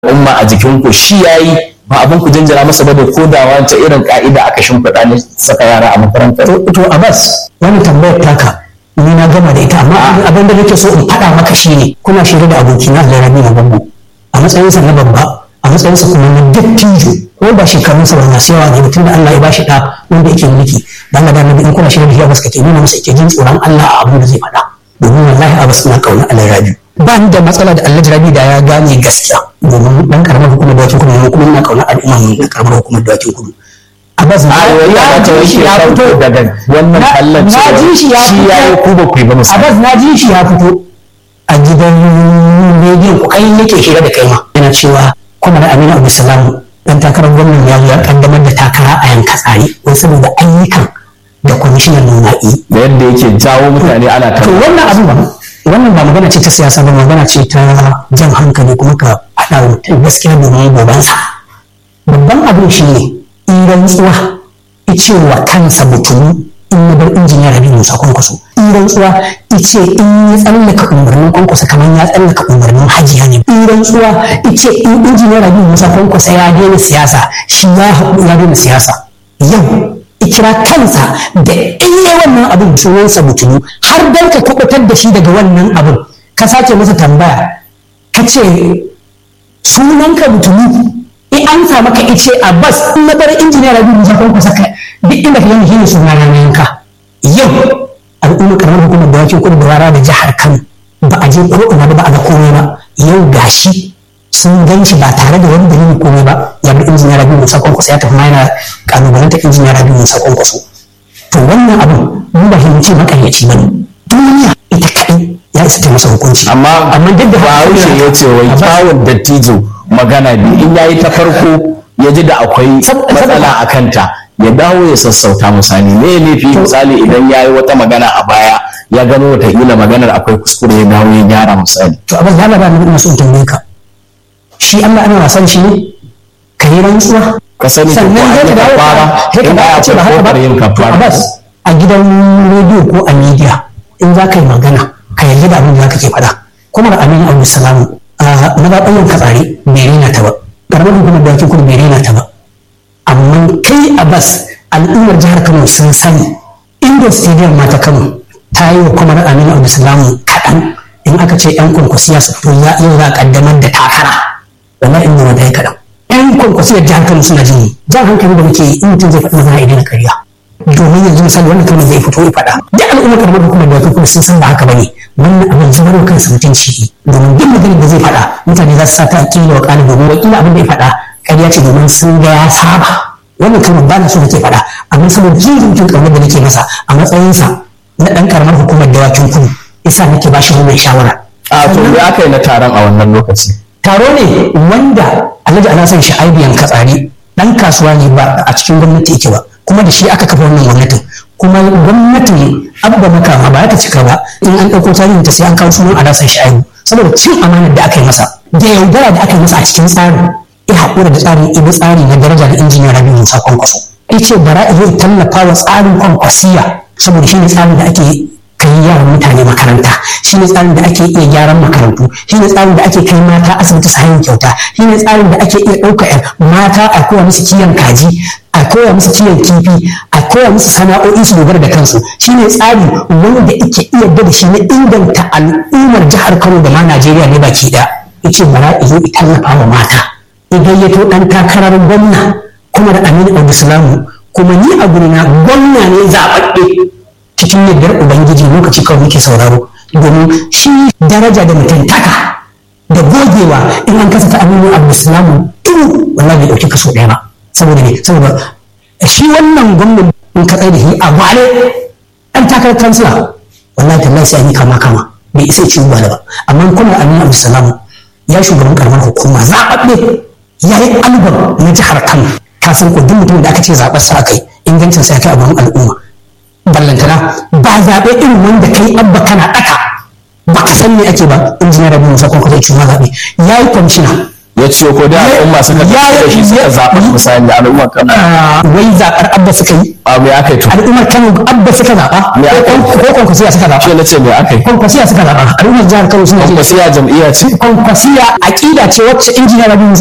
umma a jikin ku shi yayi ba abin ku jinjira masa ba da kodawa ta irin ka'ida aka shimfiɗa ne saka yara a makarantar to Abbas wani tambayar taka ni na gama da ita amma abin da nake so in faɗa maka shine kuna shirye da abokina Alarabi na babba a matsayinsa na babba a matsayinsa kuma na dattijo ko ba shekarunsa ba masu yawa ne mutum da Allah ya bashi ɗa wanda yake mulki da Allah da nabi in kuna shirye da shi Abbas kake nuna masa yake jin tsoron Allah a abin da zai faɗa domin wallahi Abbas ina kauna Alarabi ba ni da matsala da Allah Rabi da ya gane gaskiya domin dan karamar hukumar dawakin kudu ne kuma ina kauna al'umma na karamar hukumar dawakin kudu Abbas na ya ji shi ya fito daga wannan kallon na ji shi ya shi ya yi fito ku ba ku yi ba musamman Abbas na ji shi ya fito a gidan rediyon ku kai yake hira da kai ma yana cewa kuma da Aminu Abdulsalam dan takarar gwamnan ya ya kaddamar da takara a yanka tsari wai saboda ayyukan da kwamishinan nuna yi da yadda yake jawo mutane ana ta to wannan abu ba wannan ba magana ce ta siyasa ba magana ce ta jan hankali kuma ka haɗa wa mutum gaskiya domin gobansa babban abin shi ne in rantsuwa ice wa kansa mutum in ya bar injiniya rabi musa kwankwaso in rantsuwa ice in ya tsallaka umarnin kwankwaso kamar ya tsallaka umarnin hajiya ne in rantsuwa ice in injiniya rabi musa kwankwaso ya daina siyasa shi ya haƙu ya daina siyasa yau ikira kansa da iya wannan abin sunansa mutunu har dan ka kubutar da shi daga wannan abin ka sake masa tambaya ka ce sunanka mutunu in an sa maka ice a bas in na bar injiniya rabi musa ko kusa ka duk inda ka yanke ne suna na yanka yau al'ummar karamar hukumar da wakin kudu da wara da jihar kano ba a je ko ina ba ba a ga komai ba yau gashi sun gan shi ba tare da wani dalili komai ba ya bi injiniya rabi musa kwankwaso ya tafi ma yana kalubalanta injiniya rabi musa kwankwaso to wannan abin mun ba himci makaryaci ba ne duniya ita kaɗai ya isa ta masa hukunci amma amma duk da bahaushe ya ce wai kyawun dattijo magana biyu in yayi ta farko ya ji da akwai Sab- matsala a kanta ya dawo ya sassauta misali me laifi misali idan ya yi wata magana a baya ya gano wataƙila maganar akwai kuskure ya dawo ya gyara misali to abin da Allah ba ni ina so in tambaye ka shi Allah ana wasan shi ne ka yi rantsuwa ka sani ko sannan an zai yi ka dawo kafara sai ka in dawo ya ka ce ba akwai haka ba kofar yin to kafara Abbas a gidan rediyo ko a media in za ka yi magana ka yarda da abin da za ka ke faɗa kuma da Aminu Abdul Salam a mazaɓayin katsari bai rena ta ba ƙaramar hukumar da kudu bai rena ta ba amma kai Abbas al'ummar jihar Kano sun sani inda stadium ma ta Kano ta yi wa kuma da Aminu Abdul Salam kaɗan in aka ce 'yan kwankwasiya su fito za yau za a ƙaddamar da takara wallahi in nuna da ya kaɗan yan kwankwasiyar jihar kano suna jini jan hankali da muke yi in mutum zai faɗi magana idan na karya domin yanzu misali wannan kalmar zai fito ya faɗa da al'ummar karamar hukumar da kuma sun san ba haka bane wannan abin zubar wa kansa mutunci ne domin duk maganar da zai faɗa mutane za su sa ta kila wa ƙali domin wakila abin da ya faɗa ƙarya ce domin sun ga ya saba wannan kalmar ba na so nake faɗa amma saboda jin zuciyar ƙaunar da nake masa a matsayinsa na ɗan karamar hukumar dawakin kudu yasa nake ba shi wannan shawara a to me aka yi na taron a wannan lokaci taro ne wanda alhaji alhassan sha'aibiyan katsari dan kasuwa ne ba a cikin gwamnati yake ba kuma da shi aka kafa wannan gwamnatin kuma gwamnatin abba makama ba ta cika ba in an ɗauko tarihin ta sai an kawo sunan alhassan sha'aibu saboda cin amanar da aka yi masa da yaudara da aka yi masa a cikin tsarin ya haƙura da tsarin ibi tsari na daraja da injiniya rabi musa kwankwaso ya ce bara a zai tallafa wa tsarin kwankwasiya saboda shi ne tsarin da ake kai yaran mutane makaranta shi ne tsarin da ake iya gyaran makarantu shi ne tsarin da ake kai mata asibiti su hanyar kyauta shi ne tsarin da ake iya ɗauka ‘yan mata a koya musu kiwon kaji a koya musu kiwon kifi a koya musu sana'o'i su dogara da kansu shi ne tsari wanda ake iya da shi na inganta al'ummar jihar kano da ma najeriya ne baki ɗaya yace bara izo tallafa wa mata idan ya to ɗan takarar gwamna kuma da aminu abdulsalamu kuma ni a gurina gwamna ne zaɓaɓɓe cikin yardar ubangiji lokaci kawai muke sauraro domin shi daraja da mutuntaka da gogewa in an kasa ta aminu abdulsalamu turu wallahi bai dauki kaso ɗaya ba saboda ne saboda shi wannan gwamnan in ka tsaye da shi a gwale ɗan takarar kansila wallahi tallahi sai an yi kama kama bai isa ci gwale ba amma kuma aminu abdulsalamu ya shugaban karamar hukuma zaɓaɓɓe ya yi albam na jihar kano ka san ko duk mutum da aka ce zaɓar sa aka yi ingancin sa ya kai abin al'umma ballantana ba zaɓe irin wanda kai abba kana ɗaka ba ka san me ake ba injiniya rabi musa kwankwaso ya cuma zaɓe ya yi kwamishina ya ciyo ko da al'umma suka Ya- da shi suka ya- zaɓa misali al'umma kano Ah, wai zaɓar abba suka yi a me aka yi to al'ummar kano abba suka zaɓa Me aka yi? ko kwankwasiya suka zaɓa shi na ce me aka yi kwankwasiya suka zaɓa al'ummar jihar kano suna ji kwasiya jam'iyya ce kwankwasiya aƙida ce wacce injiniya rabi